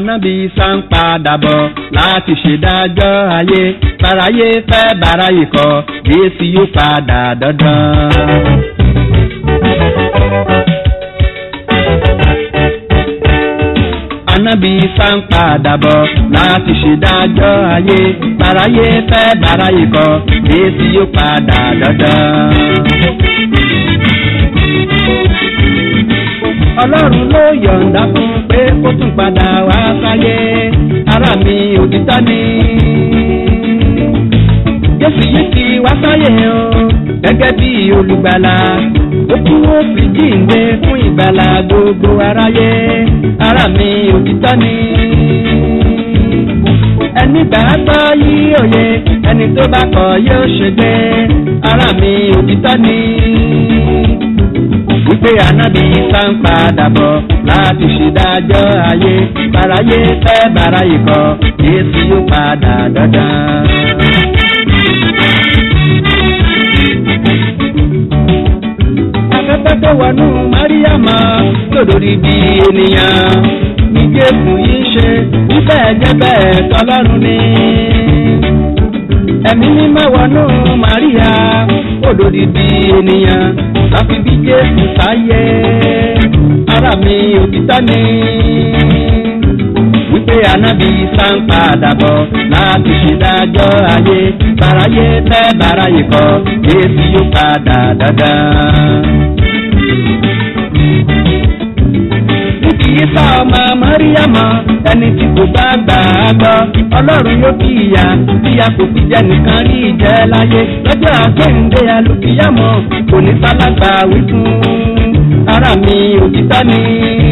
anábì sàn padà bọ̀ láti ṣèdájọ́ ayé bàráyé fẹ́ bàráyé kọ jésù yóò padà dandan. anábì sàn padà bọ̀ láti ṣèdájọ́ ayé bàráyé fẹ́ bàráyé kọ jésù yóò padà dandan. ọlọ́run ló yọ̀ǹda fún pé kó tún padà wá sáyé ara mi òtítọ́ ni. jésù yìí ti wá sáyé o gẹ́gẹ́ bí olùgbàlà ó kú ó fi jíǹde fún ìgbàlà gbogbo aráyé ara mi òtítọ́ ni. ẹni gbàgbọ́ yí òye ẹni tó bá kọ̀ yóò ṣègbè ara mi òtítọ́ ni wípé ànábì sá ń padà bọ̀ láti ṣèdájọ́ ayé bàráyé fẹ́ bàráyé kọ yéésù yóò padà dandan. afẹ́fẹ́ tó wọnú máríàmá lòdòdì di ènìyàn ní jésù yìí ṣe wípé ẹ̀jẹ̀ bẹ́ẹ̀ tọ́lọ́run ni ẹ̀mí mímọ́ wọnú màríà òdòdì di ènìyàn láfi bí jésù sáyé ara mi òtítọ́ ni wípé ànábì sàn padà bọ̀ láti ṣèdájọ́ ayé bàráyé fẹ́ bàráyé kọ jésù yóò padà dandan. níbi yíṣà ọmọ mọ́ríyàmọ́ ẹni tí kò bá gbà á gbọ́ ọlọ́run yóò fi ìyà bí a kò fi jẹ nìkan rí ìjẹ́ láyé lọ́jọ́ àgbéǹde alùpìyàmọ́ kò ní sálágbà wí fún ara mi òtítọ́ ni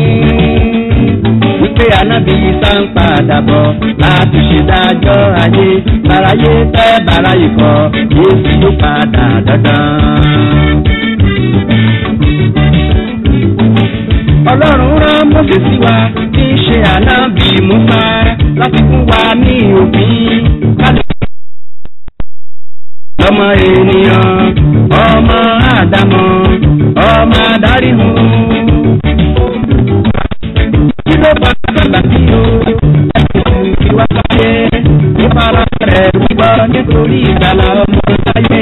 wípé anábì sá ń padà bọ̀ láti ṣèdájọ́ ayé bàráyé fẹ́ bàráyé kọ yéésù yóò padà dandan. ọlọ́run rán mọ́sẹ̀ sí wa tí ń ṣe ànábì musa láti fún wa ní òfin kálí. ọmọ ènìyàn ọmọ àdámọ̀ ọmọ adarí mu. kí ló bá bàbá bí o ẹ̀sìn ìwà sáyé ìfara rẹ̀ wíwọ́ nítorí ìgbàlá ọmọ sáyé.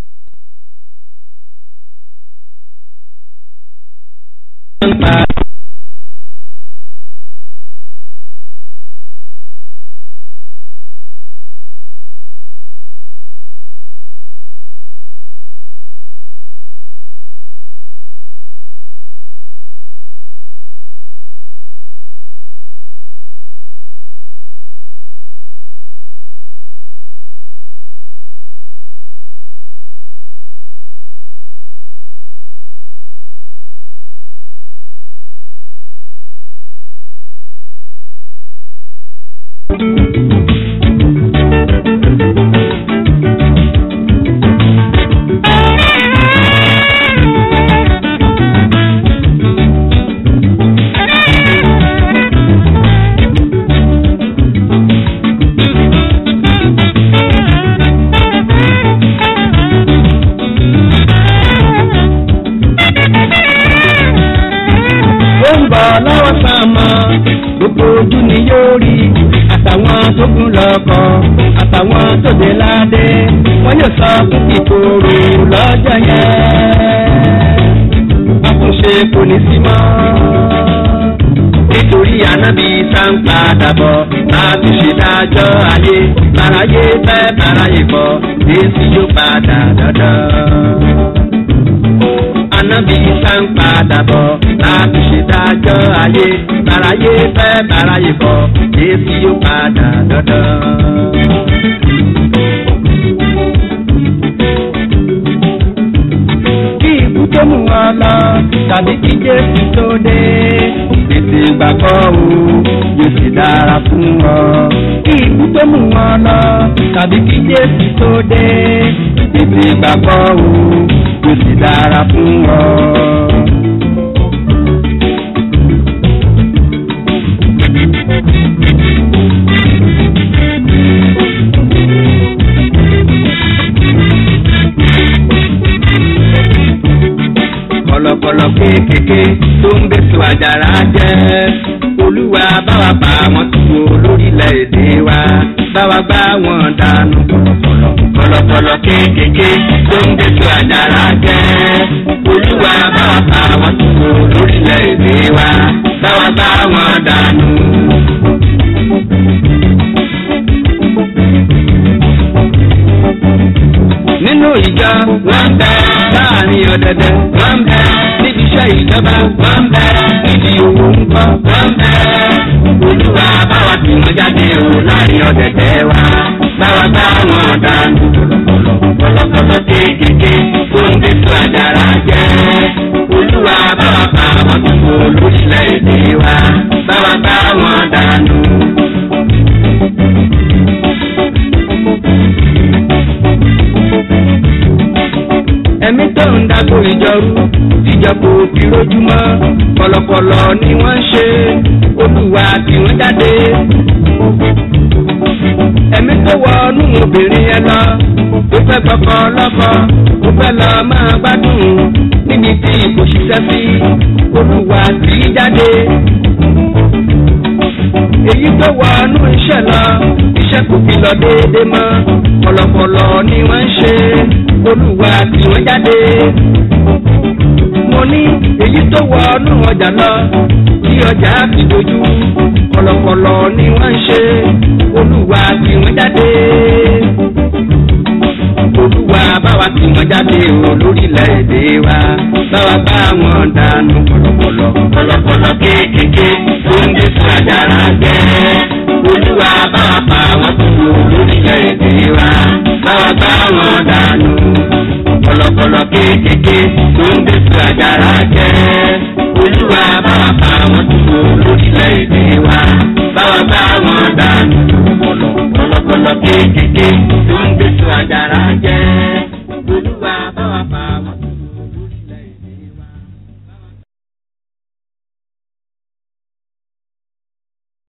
ó ń bọ̀ lọ́wọ́ sàmọ́ gbogbo ojú ni yóò rí àtàwọn tó gún lọ́kọ̀ àtàwọn tó dé ládé wọ́n yóò sọ fún kíkorò lọ́jọ́ yẹn àtúnṣe kò ní sí mọ́ nítorí ànábì sáńpà dàbọ̀ láti ṣèdájọ́ ayé bàráyé fẹ́ bàráyé kọ jésù yóò padà dandan ànábì sàn padà bọ̀ láti ṣèdájọ́ ayé bàráyé fẹ́ bàráyé bọ̀ jésù yóò padà dandan. kí ikú tó mú wọn lọ tàbí kí jésù tó dé tètè gbàgbọ́ o yóò sì dára fún ọ. kí ikú tó mú wọn lọ tàbí kí jésù tó dé tètè gbàgbọ́ o yóò sì dára fún ọ. kọ̀lọ̀kọ̀lọ̀ kéékèèké tó ń bẹ́sù àjàrà jẹ́ olúwa báwa bá wọn tù ó lórílẹ̀‐èdè wa báwa bá wọn dànù kọ̀lọ̀kọ̀lọ̀ kọ̀lọ̀kọ̀lọ̀ kéékèèké tó ń bẹ́sù àjàrà jẹ́ olúwa báwa bá wọn tù ó lórílẹ̀‐èdè wa báwa bá wọn dànù. nínú ìjọ wọn bẹ láàrin ọ̀dẹ̀dẹ̀ wọn bẹ níbi iṣẹ́ ìjọba wọn bẹ níbi òwò ńkọ́ wọn bẹ olúwa báwa tì wọ́n jáde o láàrin ọ̀dẹ̀dẹ̀ wa báwa bá wọn dànù kọ̀lọ̀kọ̀lọ̀ kéékèèké tó ń gbé tó àjàrà jẹ́ olúwa báwa bá wọn tì wọ́n lórílẹ̀‐èdè wa báwa bá wọn dànù. ẹ̀mí tó ń dago ìjọrú tíjọpọ̀ òbí lójúmọ́ kọ̀lọ̀kọ̀lọ̀ ni wọ́n ń ṣe olúwa tí wọ́n jáde. ẹ̀mí tó wọ inú obìnrin yẹn lọ tó fẹ́ gbọ́kọ lọ́kọ tó fẹ́ lọ máa gbádùn níbi tí kò ṣiṣẹ́ sí olúwa tí jáde. èyí tó wọ inú iṣẹ́ lọ iṣẹ́ kò fi lọ déédéé mọ́ kọ̀lọ̀kọ̀lọ̀ ni wọ́n ń ṣe olúwa tí wọ́n jáde. mo ní èyí tó wọ inú ọjà lọ tí ọjà fi dojú kọ̀lọ̀kọ̀lọ̀ ni wọ́n ń ṣe olúwa tí wọ́n jáde. olúwa báwa tí wọ́n jáde o lórílẹ̀‐èdè wa báwa bá wọn dànù kọ̀lọ̀kọ̀lọ̀ kọ̀lọ̀kọ̀lọ̀ kéékèèké tó ń dé fún àjàrà jẹ́ olúwa báwa bá wọn kú lórílẹ̀‐èdè wa báwa bá wọn dànù kọ̀lọ̀kọ̀lọ̀ kéékèèké tó ń dé fún àjàrà jẹ́ olúwa báwa bá wọn kú lórílẹ̀‐èdè wa báwa bá wọn dànù kọ̀lọ̀kọ̀lọ̀ kéékèèké tó ń dé fún àjàrà jẹ́ olúwa